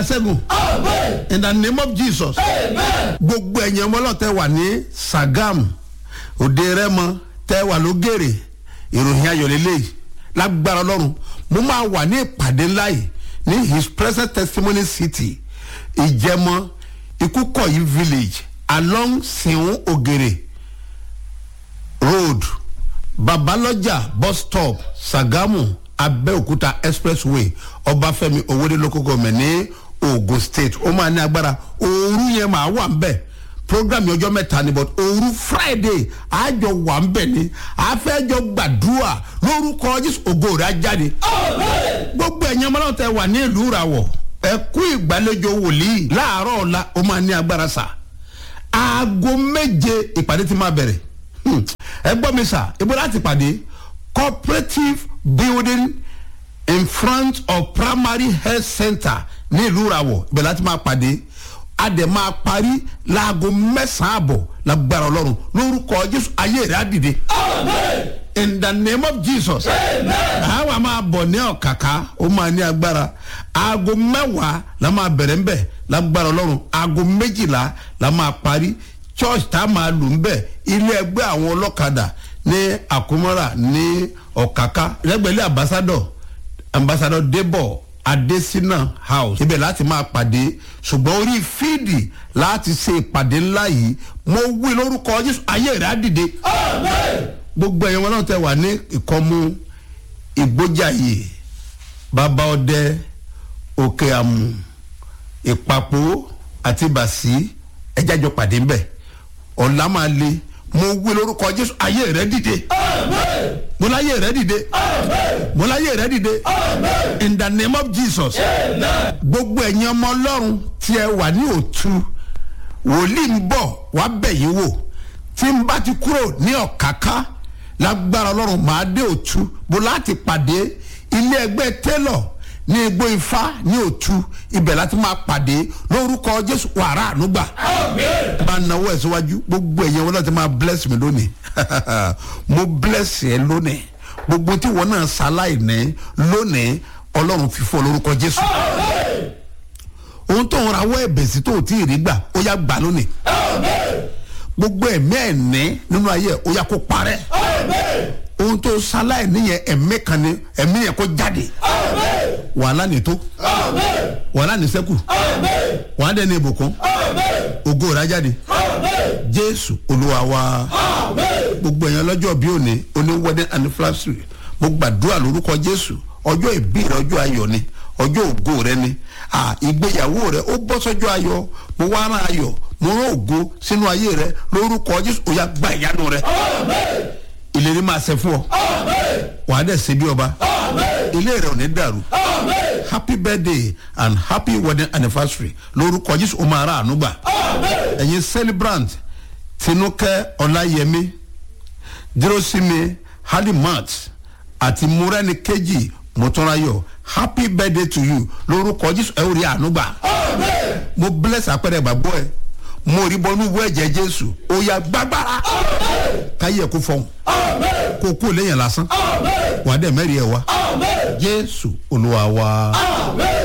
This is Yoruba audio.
ṣẹ́gun in the name of jesus gbogbo ẹ̀yìn ọmọ ọlọ́tẹ̀ wà ní sagam òde rẹ́mọ tẹ́ wà lógèrè ìròyìn ayọ̀ lélẹ́yìí lágbára ọlọ́run mo máa wà ní ìpàdé ńlá yìí ní his present testimony city ìjẹmọ ikúkọ̀yí village along siun ogere road babalọjà bus stop sagamu abẹ́òkúta expressway ọbáfẹ́mi owóde local government ní ogun state ó máa ní agbára ooru yẹn máa wà ń bẹ̀ program yẹn ọjọ́ mẹ́ta ni but ooru friday àjọ wà ń bẹ̀ ni àfẹ́jọ gbàdúrà lórúkọ jésù ògo rẹ̀ á jáde gbogbo ẹ̀yin ọmọ náà tẹ wà ní ìlú ìràwọ̀ ẹ kú ìgbàlejò wòlíì láàárọ̀ ọ̀la ó máa ní agbára sà aago méje ìpàdé ti máa bẹ̀rẹ̀ Hmm. ẹ gbọ́ mi sà ibo láti pàdé cooperative building in front of primary health center ní ìlú ìràwọ̀ ibẹ̀ láti máa pàdé a dẹ̀ máa parí láago mẹ́sàn-án àbọ̀ lágbára ọlọ́run lórúkọ jésù ayé rẹ̀ á dìde in the name of jesus àwa máa bọ̀ ní ọ̀kàkà ó máa ní agbára aago mẹ́wàá la máa bẹ̀rẹ̀ ń bẹ̀ lágbára ọlọ́run aago méjìlá la máa parí church tá a máa lò ń bẹ̀ ilé ẹgbẹ́ àwọn ọlọ́kadà ní àkómọ́ra ní ọ̀kàkà lẹ́gbẹ̀lẹ́ ambassador ambassador debo adesina house ibẹ̀ láti máa pàdé ṣùgbọ́n orí fíìdì láti ṣe ìpàdé ńlá yìí mo wí lórúkọ jésù ayé rẹ̀ á dìde gbogbo ẹ̀yàn wọn náà tẹ wà ní ìkọ́mú ìgbójàyè bàbá ọdẹ òkè àmù ìpapò àti bàṣí ẹjájọ pàdé ńbẹ ọ̀la máa le mo wí lórúkọ jésù ayé rẹ dìde mo láyé rẹ dìde mo láyé rẹ dìde in the name of jesus gbogbo ẹ̀yin ọmọ ọlọ́run tí ẹ wà ní òtú wòlíì ń bọ̀ wá bẹ̀ yín wò tí n bá ti kúrò ní ọ̀káká lágbára ọlọ́run máa dé òtú bó láti pàdé ilé ẹgbẹ́ tẹ́lọ̀ ní igbó ifá ní òtú ibẹ̀ láti máa pàdé lórúkọ jésù wàrà ànúgbà bá náwó ẹ̀ síwájú gbogbo ẹ̀yẹ wọn láti máa bless mi lónìí mo bless ẹ lónìí gbogbo tí wọn náà ṣaláì ní lónìí ọlọ́run fífọ́ lórúkọ jésù ohun tó ń rawọ́ ẹ̀bẹ̀ sí tó tí ì rí gbà ó yá gbà lónìí gbogbo ẹ̀mí ẹ̀ní nínú ayé ó yá kó parẹ́ ohun tó ṣaláì níyẹn ẹ̀mí kan ní ẹ̀mí yẹn kó jáde wàhálà ní tó wàhálà ní sẹ́kù wàhálà dẹ́ni ìbùkún ògo rà jáde jésù olúwa wa gbogbo èèyàn lọ́jọ́ bí òní oní wedding anniversary mo gbàdúrà lórúkọ jésù ọjọ́ ìbí rẹ ọjọ́ ayọ̀ ni ọjọ́ ògo rẹ ni ìgbéyàwó rẹ ó bọ́ sọ́jọ́ ayọ̀ mo wá rán ayọ̀ mo rán ògo sínú ayé rẹ lórúkọ jésù ó yá gba ìyanu rẹ ìlérí máa ṣe fún ọ wàá dẹ̀ ṣe bí ọba ilé rẹ ò ní dàrú happy birthday and happy wedding anniversary lórúkọ jésù ó máa ra àánú gbà ẹ̀yin celebrant tinúkẹ́ ọláyẹmí dúrósími halimat àti múrẹ́ni kejì mọ́tọ́ráyọ̀ happy birthday to you lórúkọ jésù ẹ ò rí àánú gbà mo bless àpẹẹrẹ ìgbàgbọ́ ẹ mo rí bọ́nú wọ ẹ̀jẹ̀ jésù ó yà gbàgbára káyé ẹ̀ kó fọ́hùn kó kó lẹ́yìn lásán wà á dẹ̀ mẹ́rin ẹ̀ wá jésù olúwa wa.